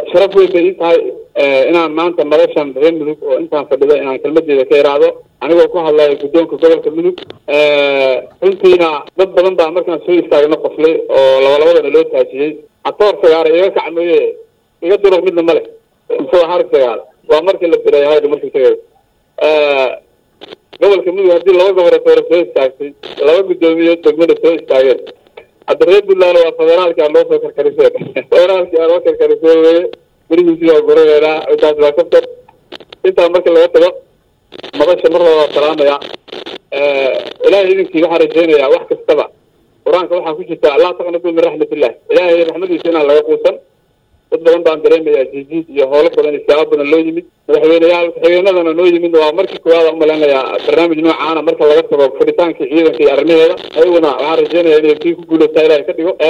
sharaf weyn bay ii tahay inaan maanta madashan reer mudug oo intaan fadhida inaan kelmadeeda ka iraahdo anigoo ku hadlayo guddoonka gobolka mudug runtiina dad badan baa markaan soo istaagna qoslay oo labalabadana loo taajiyey hatoor sagaara iga kac mooye iga duruq midna ma leh muxuu har sagaal waa markii la diray hayda markii tagay gobolka mudug haddii laba goboleetoore soo istaagtay laba guddoomiye degmada soo istaageen hadda reer puntland waa federaalki aan loo soo karkarisay federaalki aan loo karkarisay weye gurihiisii waa guradeena intaas waa kabtar intaa marka laga tago madasha mar labaa salaamaya ilaahay idinkii waxaan rajeynayaa wax kastaba qur-aanka waxaa ku jirta laa taqnatu min raxmatillah ilaahay raxmadiisa inaan laga quusan dad badan baan dareemayaa jijiid iyo howlo badan istiaabo badan loo yimid madaxweyneyaal ku-xigeenadana noo yimid waa markii koowaada umaleynayaa barnaamij noocaana marka laga tago fadhitaankii ciidanka iyo arrimaheeda ayaguna waxaan rajeynaya inay kii ku guulaysaa ilahay ka dhigo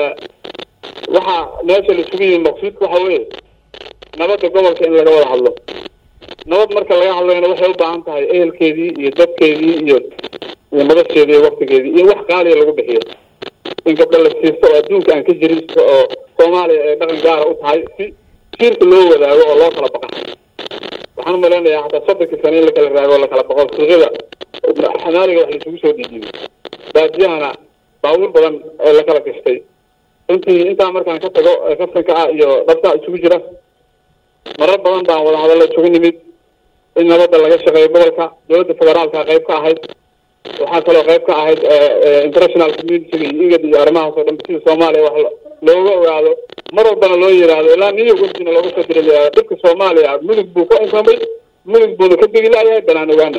waxaa meesha la isugu yimid maqsuudka waxa weeye nabadda gobolka in laga wada hadlo nabad marka laga hadlayna waxay u baahan tahay ehelkeedii iyo dadkeedii iyo iyo madasheedii iyo waktigeedii iyo wax qaaliya lagu bixiyo in gabdho la siisto oo adduunka aan ka jirin oo soomaaliya ay dhaqan gaara u tahay si jiirka loo wadaago oo loo kala baqa waxaan umalaynayaa hataa soddonkii sane in lakala raago oo lakala baqo suuqyada xamaaliga wax laisugu soo dhiijiyo baadiyahana baabuur badan oo lakala gashtay runtii intaa markaan ka tago kaftanka ah iyo dhabta isugu jira marar badan baan wada hadalla isugu nimid in nabadda laga shaqeeyo gobolka dowladda federaalka qayb ka ahayd waxaa kaloo qayb ka ahayd international communitiga iyo igad iyo arrimahaas oo dhan sida soomaaliya wax looga ogaado mar walbana loo yidhaahdo ilaa new york wafdina looga soo diray dhibka soomaaliya mudug buu ka insamay mudug buuna ka degi laayahay banaan ogaana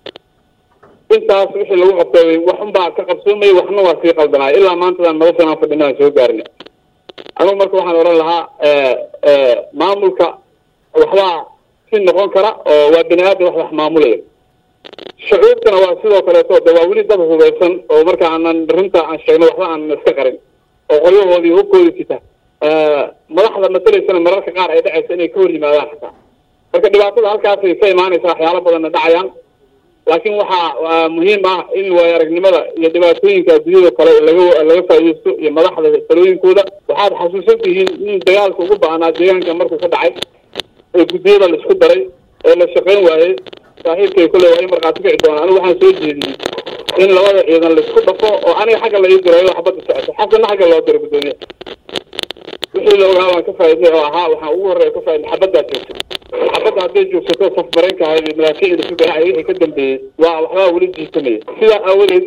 intaas wixii lagu qabtay wax unbaa ka qabsoomay waxna waa sii qaldanaay ilaa maantadan madashan aan fadhina aan soo gaarina anugu marka waxaan odhan lahaa maamulka waxbaa si noqon kara oo waa bini aadam wax wax maamulaya shucuubtana waa sidoo kaleeto de waa weli dad hubeysan oo marka aanan runta aan sheegno waxba aanan iska qarin oo qolyahoodii hubkoodi sita madaxda matalaysana mararka qaar ay dhacaysa inay ka hor yimaadaan xataa marka dhibaatada halkaasay ka imaanaysa waxyaalo badanna dhacayaan laakiin waxaa muhiim ah in waayo aragnimada iyo dhibaatooyinka adduunyada kale laga laga faaideysto iyo madaxda talooyinkooda waxaad xasuusan tihiin in dagaalka ugu ba-anaa deegaanka markuu ka dhacay ee guddiyada la isku daray ee la shaqayn waayey saaxiibkay kule waa i markhaati kici doona anigu waxaan soo jeediyey in labada ciidan laisku dhafo oo aniga xagga la ii dirayo xabadda socoto xasanna xagga loo diro guddoomiya wixii la ogaa waan ka faaidnay oo ahaa waxaan ugu horreya ka faaidnay xabaddaa joogto xabadda hadday joogsato saf mareenka ahayd iyo malaakiicda isu garacay wixii ka dambeeyey waa waxbaa weli jiisamaya sidaa aawadeed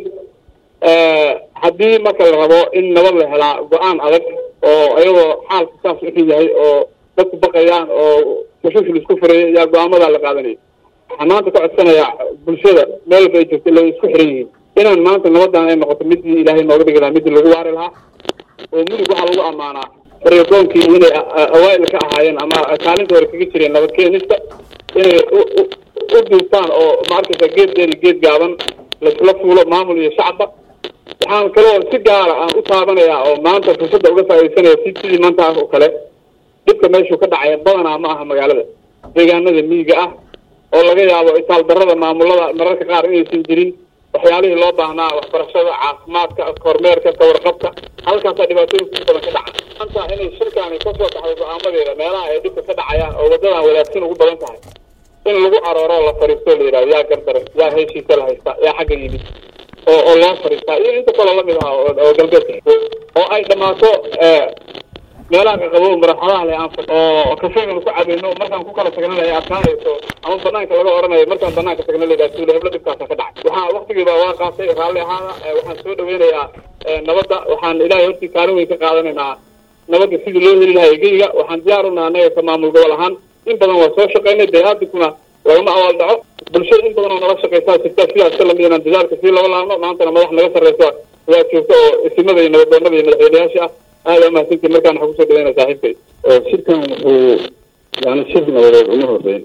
haddii marka la rabo in nabad la helaa go-aan adag oo iyadoo xaalka saas wuxuu yahay oo dadku baqayaan oo tashuush la isku furaya yaa go-aamadaa la qaadanaya waxaan maanta ka codsanayaa bulshada meel walba ay joogto ila isku xiran yihiin inaan maanta nabadan ay noqoto midii ilaahay nooga dhigi lahaa midii lagu waari lahaa oo mudug waxaa lagu ammaanaa baryadoonkii inay awaail ka ahaayeen ama kaalinta hore kaga jireen nabad keenista inay u duubtaan oo maarkaysa geed dheer iyo geed gaaban laisla fuulo maamul iyo shacabba waxaan kaloo si gaara aan u taabanayaa oo maanta fursadda uga faaidaysanaya si sidii maantaas oo kale dhibka meeshuu ka dhacaya badanaa ma aha magaalada deegaanada miyiga ah oo laga yaabo itaal darada maamulada mararka qaar inaysan jirin waxyaalihii loo baahnaa waxbarashada caafimaadka kormeerka kawarqabka halkaasaa dhibaatooyin ku badan ka dhaca maanta inay shirkaani kasoo baxdo go-aamadeeda meelaha ay dhibka ka dhacayaan oo waddadan wadaagsan ugu badan tahay in lagu arooro la fariisto la yidhahdo yaa gardaran yaa heshiisa la haysta yaa xagga yimid oo oo loo fariistaa iyo inta kaloo lamid ah oo galbeedka oo ay dhammaato meelaha qaqabo maraxadaha le aan oo kafeega ku cabayno markaan ku kala tagnana ay adkaanayso ama banaanka laga oranayo markaan banaanka tagna layidhaha suule heblo dhibkaasa ka dhacay waxaa waktigiiba waa qaatay raalli ahaana waxaan soo dhaweynayaa nabadda waxaan ilaahay hortii kaalin weyn ka qaadanaynaa nabadda sidii loo heli lahaa egeyga waxaan diyaar u naha anaga ka maamul gobol ahaan in badan waa soo shaqaynay bani-aadamkuna lagama abaal dhaco bulshada in badan oo nala shaqaysaa jirta sidaas ka lamid inaan dadaalka sii laba laabno maantana madax naga sarreysa waa joogta oo isimada iyo nabadoonada iyo madaxweyneyaasha ah aada umahadsantii markaan waxaa kusoo dhaweyna saaxiibkay shirkan wuxuu yani shir nabadeed uma horeyn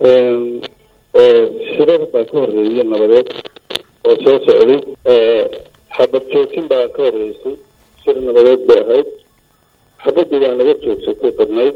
oo shirar baa ka horeeyay nabadeed oo soo socday xabad joojin baa ka horeysay shir nabadeed bay ahayd xabadii baa naga joogsatay badnayd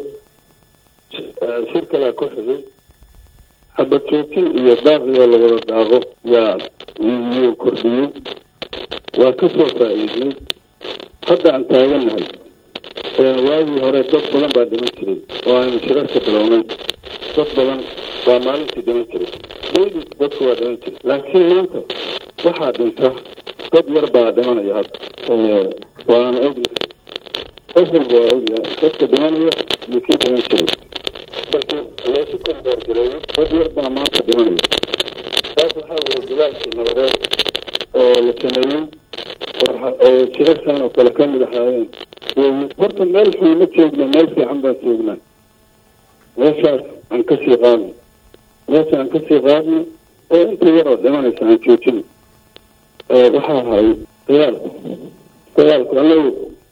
shir kalaa ku xigay xabad joojin iyo daaqiyoo lawada daaqo yaa yuu kordhiyey waa ka soo faa'iidnay hadda aan taaganahay waagii hore dad badan baa dhiman jiray oo aynu shirarka bilownay dad badan baa maalintii dhiman jiray dayli dadku waa dhiman jiray laakiin maanta waxaa dhinta dad yar baa dhimanaya hadda waana ogyahay qof walba waa ogyahay dadka dhimanaya iyo kii dhiman jiray marka loosu komboorgareeyo dad yar baa maanta dhimanaya taas waxaa weye dagaalkii nabadeed oo la sameeyey oo shirarkan oo kale kamid ahaayeen horta meel xun ma joogna meel fiican baan joognaa meeshaas aan kasii qaadno meesha aan kasii qaadno oo inta yaroo dhimanaysa aan joojino waxaa ahay dagaalku dagaalku anagu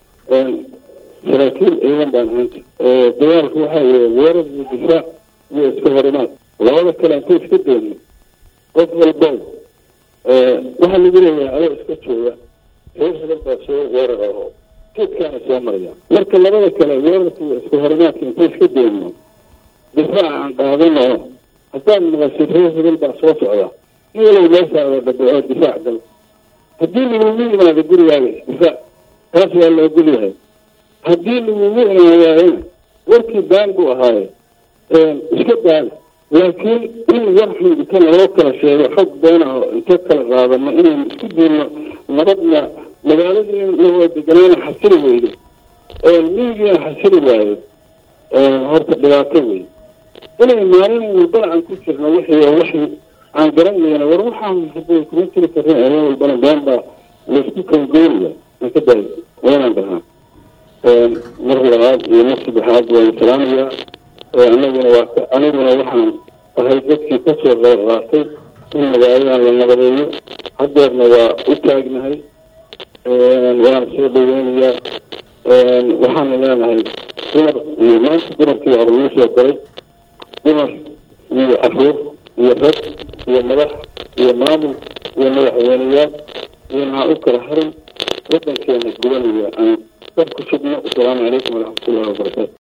saraakiil ciidan baan ahaanta dagaalku waxaa weye weerar iyo difaac iyo iska horimaad labada kale anku iska dayno qof walbo waxaa lagu leeyahay adoo iska jooga reer hebel baa soo weerar aho geedkaana soo maraya marka labada kale weerarka iyo iska horimaadka inta iska dayno difaac aan qaadano haddaad maqashid reer hebel baa soo socda nin walow meeshaada dhabaco difaac gal haddii lagugu imaado gurigaaga difaac taas waa loo gulyahay haddii lagugu imaadaayana warkii baan buu ahaaye iska daada laakiin in war xun inta naloo kala sheego xog beenaho inta kala qaadano inaynu isku diilno nabadna magaaladii lawaa deganaana xasili weydo miyigiina xasili waayo horta dhibaato wey inay maalin walbana aan ku jirno wixii oo wixii aan garanayna war waxaan hadday kuma jiri karin habeen walbana been baa laysku kalgoynaya aan ka daayo waynaan dhahaa mar labaad iyo mar saddexaad waan salaamayaa anaguna waa aniguna waxaan ahay dadkii kasoo qayb qaatay in magaaladan la nabadeeyo hadeerna waa u taagnahay waana soo dhaweynayaa waxaana leenahay dumar iyo maanta dumarkii hore luu soo koray dumar iyo caruur iyo rag iyo madax iyo maamul iyo madaxweyneyaal iyo maxaa u kala harin wadankeena gubanaya aan dad ku sugno asalaamu calaykum waraxmatullahi wabarakaatu